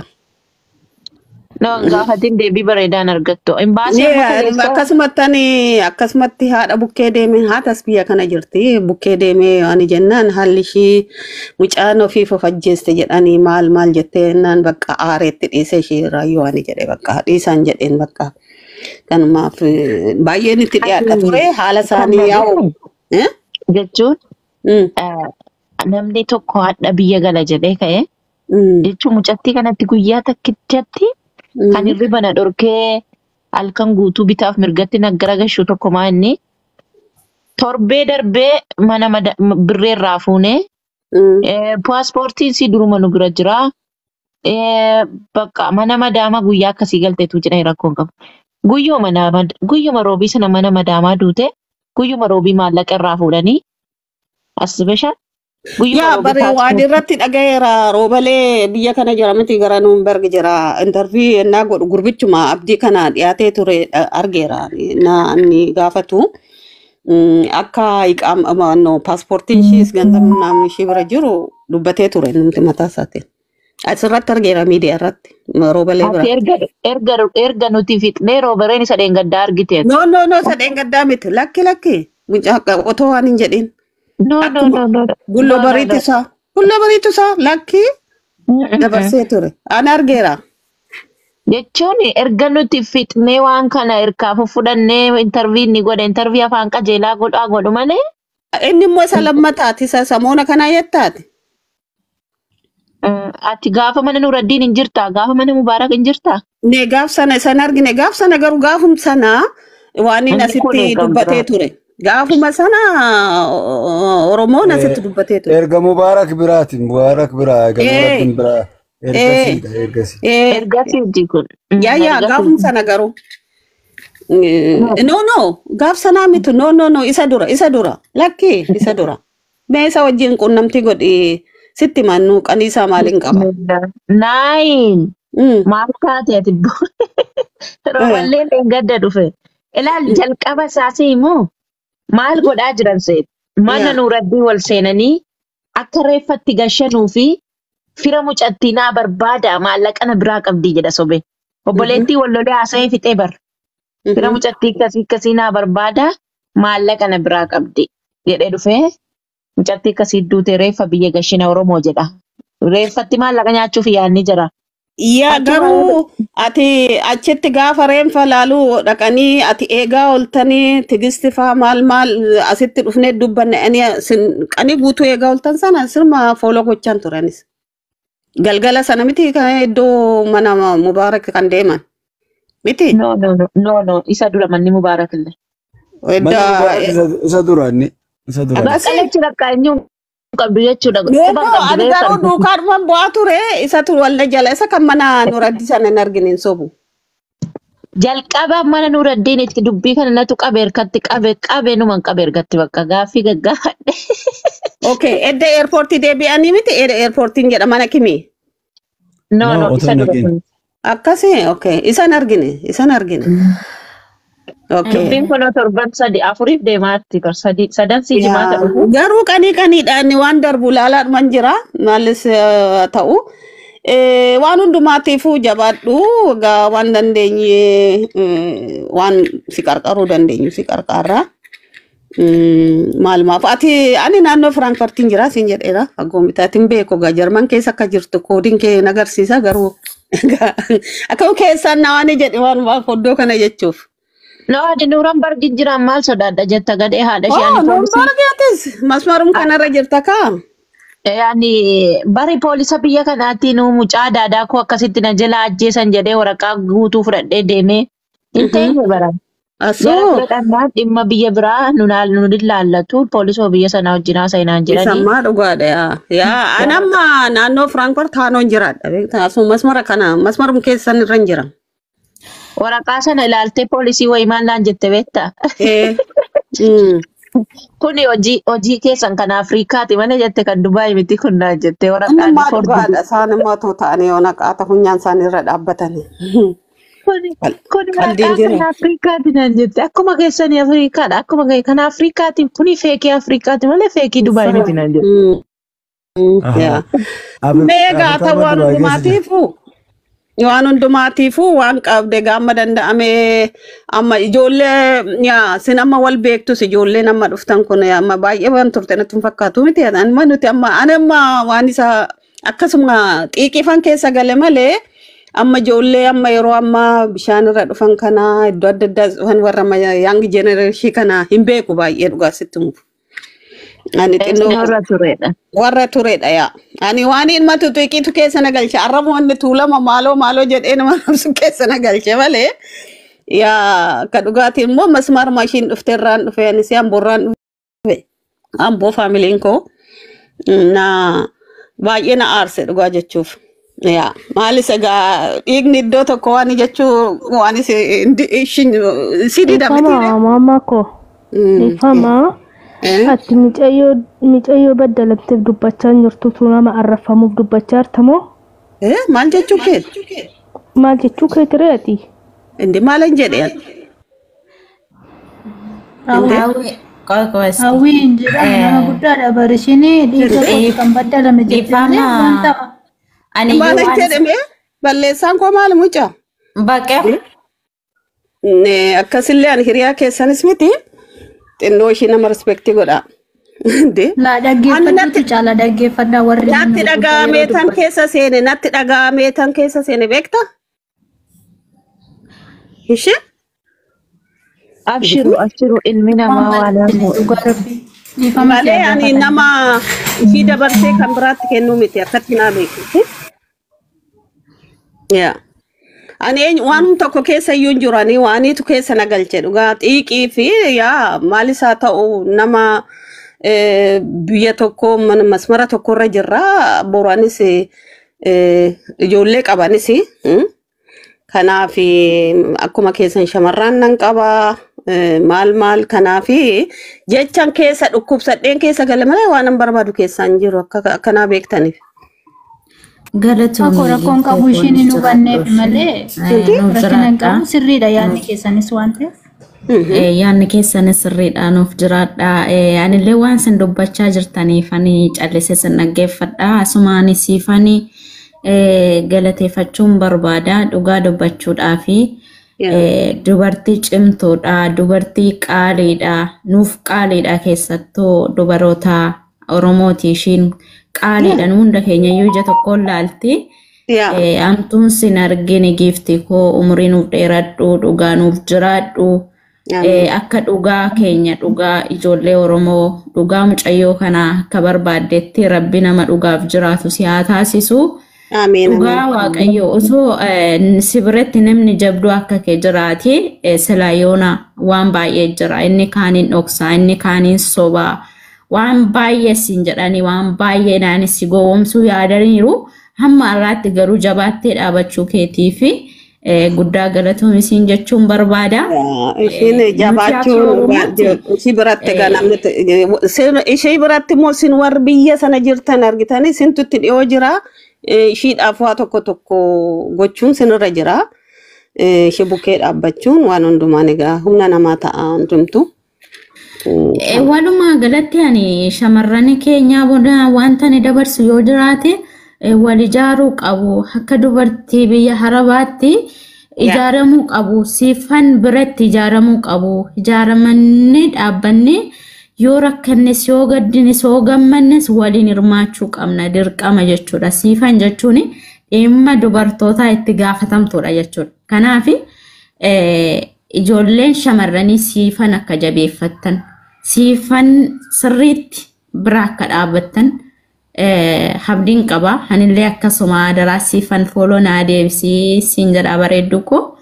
No hin gaafatin deebii bareedaan argattu. Imbaasii amma Yeah, kaleessa akkasumatti ani akkasumatti haadha bukkee deeme haatas biyya kana jirti bukkee deemee ani jennaan haalli ishii mucaan ofiif of ajjeeste jedhanii maal maal jettee naan bakka aareetti dhiise ishee raayyoo ani jedhe bakka dhiisaan jedheen bakka kanumaaf eh, baay'een itti dhiyaadha ture haala kan isaanii yaa'u. jedhee Eh? jechuun Mm, eh, namni tokko hadha biyya gala jedhee ka'e mm, jechuun mucattii kanatti guyyaa takkichatti kan mm, hirriba na dhorkee halkan guutuu bitaaf mirgatti na garagashu tokko maa inni torbee darbee mana mada- m- birreerraa fuunee mm. eh, paaspoortiin si duruma nu bira jira. Eh, Bakka mana madaama guyyaa akkasii galteetu jedhee rakkoon qabu. Guyyuma nama guyyuma roobii sana mana madaamaa duute guyyuma roobii maallaqa irraa fuudhanii as bishaan guyyuma Yaa roobii bari waan paaspoortii. irratti dhagayeera roobalee biyya kana jira miti gara Nuunberg jira intarvii ennaa godhu gurbichuma abdii kana dhiyaatee ture dha- argeera na inni gaafatu Mm, akka iqaama no paaspoortiin ishiis ganzabni naamni ishii bira jiru dubbatee ture namti mataa isaatiin. Asirratti argeera miidiyaa irratti roobalee bira. Ati erga erga erga nuti fixnee roobareen isa dheengaddaa argiteet. No no no sadeen gaddaa miti lakki lakki mucaa otoo waan hin jedhin No no akkuma no no no gulloo no no bariitu no. isaa gulloo bariitu isaa lakki Mm-mm. dabarsee ture. Ani argeera. Jechuun erga nuti fixnee waan kana hirkaa fudhannee intarvii ni godhe intarvii afaan qajeelaa godhaa godhu malee Inni immoo isa lammataati isa samoona kanaa yettaati. mm, ati gaafa mana Nuraddiin hin jirtaa gaafa mana Mubaarak hin jirtaa. Ne gaaf sana isan argine gaaf sana garuu gaafum sana waan inni Inni kun asitti eegamu dubbatee biraa. ture. Gaafuma sana o- Oromoon asitti dubbatee ture. Erga Mubaarak biraati. Mubaarak biraa. Erga Eh. Nuuraddiin biraa. Ergasiidha. Ergasi. Eh, Ergasiiti kun. yaa yaa gaafuma sana garuu. No no gaaf sanaa mitu no no no isa dura isa dura lakki isa dura. Mee isa wajjin qunnamtii godhi sitti mannuu qaniisaa maaliin qaba? Naayin. Mm. Maal taatee tibbo? Roballeen gadda dhufe. Ilaal jalqaba isaasii immoo maal godhaa jiran seet? Mana Yaa. nuuraddii wal seenanii akka reeffatti gashanuu fi fira mucattii naa barbaada maallaqa na biraa qabdii jedha sobe. Obboleettii wal lolee haasa'ee fixee bar. Fira mucattii akkasii akkasii naa barbaada maallaqa na biraa qabdi jedhee dhufee mucattii akkasii duute reeffa biyya gashina Oromoo jedha. Reeffatti maallaqa nyaachuuf yaadni jira. Yaa Achuma- garuu ati achitti gaafa reenfa laaluu dhaqanii ati eegaa ooltanii tigisti faa maal maal asitti dhufnee dubbanne ani sin- qanii guutuu eegaa ooltan sana sirma fooloo gochaan turanis. Galgala sana miti kan iddoo mana mubaarak kan deeman. Miti. No, no, no, no, no. Isa dura manni mubaarak illee. Mana Edda- Mubaarak isa- isa duraanni. Isa duraanni. Bakka jechuudha akka inni hin qabdu jechuudha. Yoo Quban qabdu ani beekan. garuu duukaadhuma bu'aa ture isatu walda jala isa kan mana nuraddi sana hin argine hin sobu. Jalqaba mana nuuraddiin itti dubbii kana natu qabe harkatti qabe qabe numan qabe ergatti bakka gaaffii gaggaafadhe. Okay, edda eerpoortii deebi'anii miti eerpoortiin jedha mana kimi. No, No, no, otoo isa hin dura dhaqiin. kun. Akkasii, okay. Isan argine, isan argine. Okay. Dubbiin kun torban sadi afuriif deemaatti bar sadi sadan si jimaata dhufu. Garuu qanii qaniidhaan waan darbu ilaalaadhuman jira. Maalis eh, ta'u. Eh, Waan hundumaatiifuu jabaadhu. Egaa waan dandeenye eh, waan si qarqaruu dandeenyu si qarqarra. Mm, Maal maaf ati ani naannoo Firaankartiin jira siin jedheera. Aggoomitaatiin beeku egaa Jarman keessa akka jirtu koodiin kee nagarsiisa garuu akkam keessaan na waan jedhe waan maaf oddoo kana jechuuf. No, adi nuuran bargi jiran maal sodaadha jetta gadhee haadha ishee Oh, ani non poolisii. bargeetis masmarum kanarra jirta kaa. Yaani bari poolisa biyya kanaatiin mucaa daadaa koo akkasitti na jala ajjeesan jedhee waraqaa guutuu fudhadhee deemee hin teenye baran. Jara Asoo. fudhannaan dhimma biyya biraa nu ilaallatu poolisoo biyya sanaa wajjin haasa'inaan jiranii. Isammaa dhugaadha yaa. Yaa anamma naannoo Firaankoort taanoon jiraadha. beektaa? Asuma masmara kana masmarum keessan irra hin jira. Waraqaa sana ilaaltee poolisii wayii maal naan jette beektaa? Eh. Mm. Kuni hojii hojii keessan kan Afriikaati malee jette kan Dubaay miti kun naan jette waraqaan Anammaa fordii. dhugaadha. Isaan immoo otoo ta'anii yoo naqaata funyaan isaanii irra dhaabbatanii. Kuni Qal- kuni qalbiin waraqaa jira. kan Afriikaati naan jette akkuma keessanii Afriikaadha akkuma kee- kan Afriikaati kuni feekii Afriikaati malee feekii Dubaay miti naan jette. Mm. Mm. Aha. Yaa. Afri- Meegaa Afrikaa ta'u waan Dubaay keessa jira. hundumaatiifu waan hundumaatiifu waan qabde gaama danda'ame amma ijoollee yaa sin amma wal beektus ijoolleen amma dhuftan kun amma baay'ee waan turte natti hin fakkaatu miti amma nuti amma ani amma waan isa akkasuma xiiqifan keessa gale malee amma ijoollee amma yeroo amma bishaan irra dhufan kana iddoo adda addaa dhufan warra amma yaangi jenereeshii kana hin beeku baay'ee dhugaa sitti mufu. Ani xinnoo Eessinarra turedha. warra turedha yaa. Ani waan ilma tuxiqiitu keessa na galche. Arraba wanni tuulama maaloo maaloo jedhee nama rabsu keessa na galche malee. Yaa akka dhugaatiin immoo masmaar maashiin dhufte irraan dhufe anis amboorraan dhufe. Amboo faamiliin koo na baay'ee na aarse dhugaa jechuuf. Yaa maalis egaa dhiigni iddoo tokko waan jechuu waan si dida miti. Ifama maama koo. Ifama ati micayyoo micayyoo baddalamteef dubbachaa hin jirtutu nama arrafamuuf dubbachaa jirtamoo Maal jechuu keeti? maal jechuu keetiree ati? Indi maal hin jedheen? Qoy qoyesti. Hawwiin jedhamu nama guddaadha barishinii dhiiga koo kan baddalame jettee Ifama. wanta Ani Maal hin waan jedhame? Balleessaan koo maal mucaa? baqee Ne, akkasillee ani hiriyaa keessanis miti xinnoo ishii nama respektii godha. Inde? laa dhaggeeffadhuutu caala dhaggeeffadhaa warri Natti dhaga'amee tan keessa seene natti dhaga'amee tan keessa seene beekta? Ishee? Abshiru abshiru ilmi namaa waan hafu. dhugaa rabbii dhiifama Malee ani nama ishii dabarsee kan biraatti kennuu miti akkatti naa beeku. Yaa. Ani eenyu- waanuma tokko keessa iyyuu hin jiru ani waaniitu keessa na galche dhugaa xiiqii fi yaa maal isaa ta'u nama eh, biyya tokko mana- masmara tokkorra jirra boru anis eh, ijoollee qabanis mm. kanaaf akkuma keessan shamarran nan qaba eh, maal maal kanaaf jechan keessa dhukkubsadheen keessa gale malee waan an barbaadu keessaa hin jiru akka akkanaa beektaniif. Galatoomii Tokko rakkoon qabu ishiin hin hubanneef malee rakkina hin qabu sirriidha yaadni keessanis waan ta'eef. Yaanni keessanis sirriidha nuuf jiraadha. Eh, Anillee waan isin dubbachaa jirtaniif ani callisee sin dhaggeeffadha. Asumaan siifani galateeffachuun barbaada. Dhugaa dubbachuudhaa fi eh, dubartii cimtuudha. Dubartii qaaliidha. Nuuf qaaliidha keessattuu dubaroota Oromooti ishiin qaaliidha. Nu hunda keenya iyyuu ija tokkoon laalti. Yaa. Eh, Amtuun sin argine giifti koo umurii nuuf dheeradhu dhugaa nuuf jiraadhu. Eh, Akka dhugaa keenya dhugaa ijoollee Oromoo dhugaa mucayyoo kana akka barbaaddetti rabbi nama dhugaaf jiraatu si haa taasisu. Ameen. Dhugaa Waaqayyo osoo eh, si biratti namni jabduu akka kee jiraate eh, silaa yoona waan baay'ee jira. Inni kaaniin dhoksaa, inni kaaniin sobaa. Waan baay'ee siin jedhanii waan baay'eedhaan si gowwoomsuu yaadaniiru. Hamma har'aatti garuu jabaattee dhaabachuu keetii fi eh, guddaa galatoomii siin jechuun barbaada. Ishiin jabaachuun ishii biratti ganamni ishee biratti immoo isin warri biyya sana jirtan argitanii isintutti dhiyoo jira. Ishiidhaaf waa tokko tokko gochuun sinirra jira. Ishee bukkee dhaabbachuun waan hundumaan egaa humna namaa ta'a hundumtu. Eh, Walumaa galatti ani shamarran keenya booda wanta ni dabarsu yoo jiraate eh, wal ijaaruu qabu. Akka dubartii biyya harabaatti ijaaramuu qabu. Siifan biratti ijaaramuu qabu. Ijaaramanii dhaabbanni yoo rakkannes yoo gaddinis yoo gammannes waliin hirmaachuu qabna dirqama jechuudha. Siifan jechuun dhimma dubartootaa itti gaafatamtuudha jechuudha. Kanaaf ijoolleen shamarranii siifan akka jabeeffattan siifan sirriitti bira akka dhaabbattan habdiin qaba. Anillee akkasuma adaraa siifan fooloo naa deebisii siin jedhaa bareeddu koo.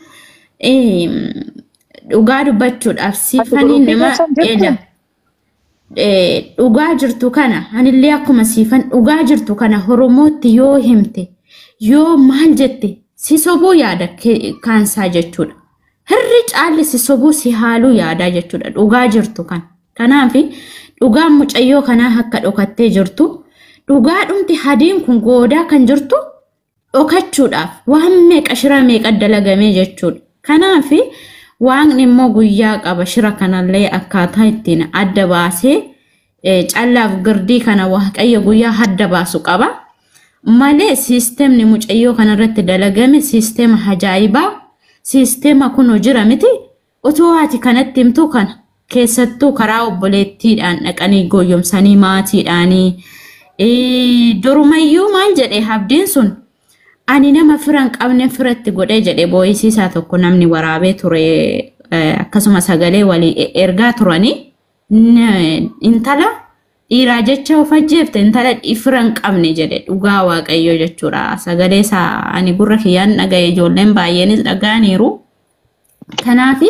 Dhugaa dubbachuudhaaf siifanii nama eeda. Dhugaa jirtu kana anillee akkuma siifan dhugaa jirtu kana Oromootti yoo himte yoo maal jette si sobuu yaada kaansaa jechuudha. Hirri caalli si sobuu si haaluu yaadaa jechuudha dhugaa jirtu kana. Kanaaf dhugaan mucayyoo kanaa akka dhokattee jirtu dhugaa dhumti hadiin kun goodaa kan jirtu dhokachuudhaaf waan meeqa shira meeqa dalagamee jechuudha. Kanaaf waaqni immoo guyyaa qaba shira kanallee akkaataa ittiin adda baasee callaaf girdii kana waaqayyo guyyaa adda baasu qaba. Malee siisteemni mucayyoo kanarratti dalagame siisteema ajaa'ibaa siisteema kun jira miti otoo ati kanatti himtu kana keessattuu karaa obboleettiidhaan dhaqanii gooyyomsanii maatiidhaanii durumayyuu maal jedhe habdiin sun ani nama firan qabne firatti godhee jedhe boo'isiisaa tokko namni waraabee ture akkasuma sagalee walii ergaa turanii intala dhiiraa jecha of ajjeefte intala firan qabne jedhe dhugaa waaqayyoo jechuudha sagalee isaa ani gurra kiyyaan dhagaye ijoolleen baay'eenis dhaga'aniiru kanaafi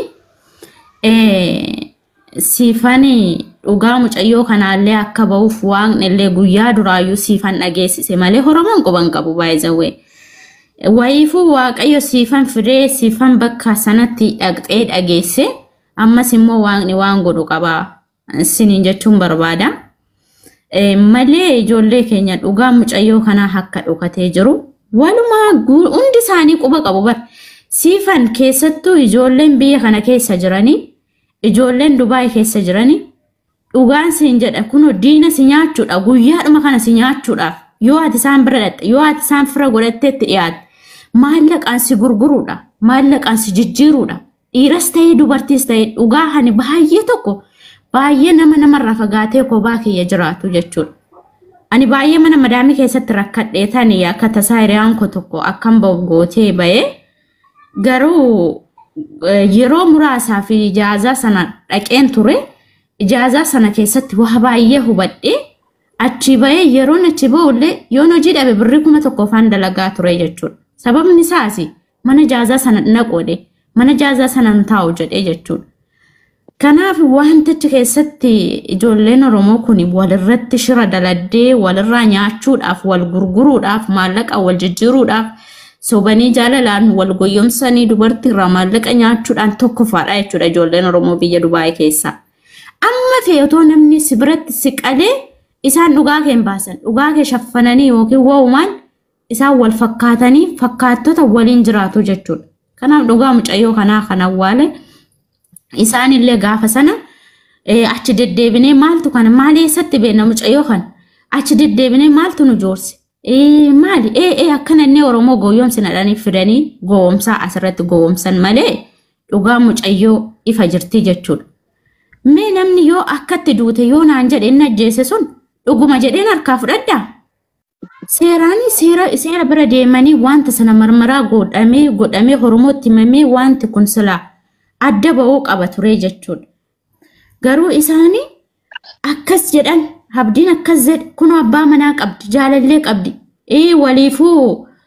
siifani dhugaa mucayyoo kanaallee akka ba'uuf waaqni illee guyyaa duraayyuu siifan dhageessise malee Oromoon quban qabu baay'izawee. Wayiifuu waaqayyo siifan fidee siifan bakka sanatti dhaqxee dhageesse ammas immoo waaqni waan godhu qaba siniin jechuun barbaada. Malee ijoollee keenya dhugaa mucayyoo kanaa akka dhokatee jiru walumaa hundi isaanii quba qabu bar siifan keessattuu ijoolleen biyya kana keessa jiranii ijoolleen Dubaay keessa jiranii dhugaan siin jedha kunoo diina si nyaachuudha guyyaadhuma kana si nyaachuudhaaf yoo ati isaan bira dhatte yoo ati isaan fira godhatteetti dhiyaatte maallaqaan si gurguruudha maallaqaan si jijjiiruudha dhiiras ta'ee dubartiis ta'ee dhugaa hani baay'ee tokko baay'ee nama namarraa fagaatee kophaa kiyya jiraatu jechuudha. Ani baay'ee mana madaamii keessatti rakkadhee tanii akka tasaa hiriyaan koo tokko akkam ba'u gootee ba'ee garuu yeroo muraasaa fi ijaazaa sana dhaqeen ture ijaazaa sana keessatti waa baay'ee hubadhee achi ba'ee yeroon achi ba'ullee yoon hojii dhabe birrii kuma tokko faan dalagaa ture jechuudha. Sababni isaas mana jaazaa sana naqoodhe mana jaazaa sana hin taa'u jedhee jechuudha. Kanaaf wantichi keessatti ijoolleen Oromoo kun walirratti shira daladdee walirraa nyaachuudhaaf wal gurguruudhaaf maallaqa wal jijjiiruudhaaf sobanii jaalalaan wal goyyomsanii dubartiirraa maallaqa nyaachuudhaan tokkoffaadha jechuudha ijoolleen Oromoo biyya Dubaayii keessaa. Amma fe'ee otoo namni si biratti si qalee isaan dhugaa kee hin baasan dhugaa kee shaffananii yookiin wa'umaan isaan wal fakkaatanii fakkaattota waliin jiraatu jechuudha. Kanaaf dhugaa mucayyoo kanaa kan awwaale isaanillee gaafa sana achi deddeebinee maaltu kana maal eessatti beekna mucayyoo kana achi deddeebinee maaltu nu joorse maali ee akkana inni Oromoo gowwoomsinadhanii fidanii gowwoomsaa asirratti gowwoomsan malee dhugaa mucayyoo ifa jirti jechuudha. Mee namni yoo akkatti duute yoo naan jedhe inni ajjeese sun dhuguma jedheen harkaa fudhadhaa? Seeraani seera seera bira deemanii wanta sana marmaraa godhamee godhamee Oromootti himamee wanti kun silaa adda ba'uu qaba ture jechuudha. Garuu isaanii akkas jedhan abdiin akkas jedhe kun abbaa manaa qabdi jaalallee qabdi ee waliifuu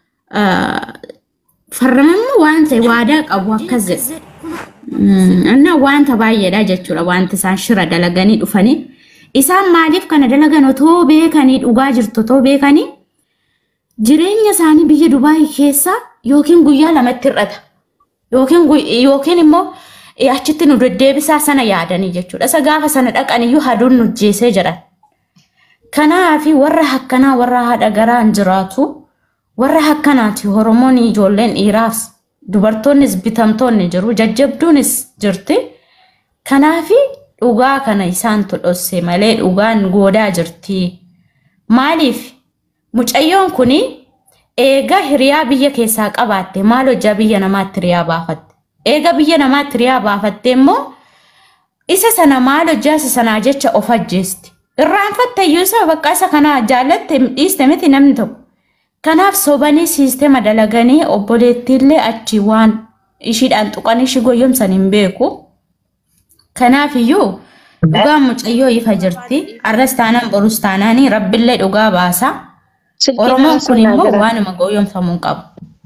farramamma waan ta'e waadaa qabu akkas jedhe. Anna wanta baay'eedha jechuudha wanti isaan shira dalaganii dhufanii. Isaan maaliif kana dalagan otoo beekanii dhugaa jirtu otoo beekanii jireenya isaanii biyya Dubaayii keessa yookiin guyyaa lamatti hir'ata. Yookiin immoo achitti nu deddeebisaa sana yaadanii jechuudha. Isa gaafa sana dhaqan iyyuu haduun nu jeesee jedhan. Kanaafi warra hakkanaa warra haadha garaan jiraatu warra hakkanaati Oromoon ijoolleen dhiiraas dubartoonnis bitamtoonni jiru jajjabduunis jirti. Kanaafi dhugaa kana isaantu dhosse malee dhugaan goodaa jirti. Maaliif mucayyoon kuni eega hiriyaa biyya keessaa qabaatte maal hojjaa biyya namaatti hiriyaa baafatte. Eega biyya namaatti hiriyaa baafatte immoo isa sana maal hojjaa isa sanaa jecha of ajjeesti. Irraanfatte iyyuu isa bakka isa kana jaallatte dhiiste miti namni tokko. Kanaaf sobanii siisteema dalaganii obboleettiillee achi waan ishiidhaan tuqanii ishii goyyomsan hin beeku. Kanaaf iyyuu dhugaan mucayyoo ifa jirti. Arras taanaan borus taanaanii rabbillee dhugaa baasa. Oromoon kun immoo waanuma goyyomfamuu qabu.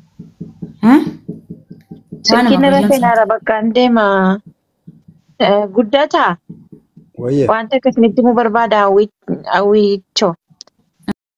Silkiin irra seenaara bakkaan deema guddataa Wayye. wanta akkasinitti mu barbaada hawwiicho.